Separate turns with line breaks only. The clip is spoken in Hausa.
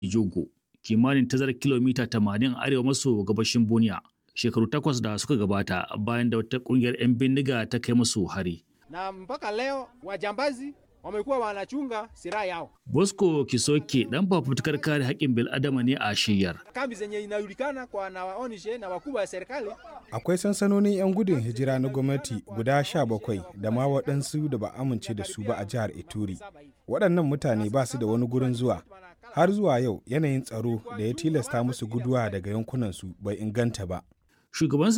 Ijogo, kimanin tazarar kilomita 80 arewa maso gabashin Bunia, shekaru takwas da suka gabata bayan da wata kungiyar 'yan bindiga ta kai musu hari.
Na mpaka leo wajambazi wamekuwa wanachunga silaha yao.
Bosco Kisoke dan fafutukar kare haƙƙin bil'adama ne a shiyar.
Kambi zenye inajulikana kwa na waonishe na wakubwa wa serikali.
Akwai sansanonin 'yan gudun hijira na gwamnati guda sha bakwai da ma waɗansu da ba amince da su ba a jihar Ituri. Waɗannan mutane ba su da wani gurin zuwa. Har zuwa yau yanayin tsaro da ya tilasta musu guduwa daga yankunansu bai inganta ba.
Shugaban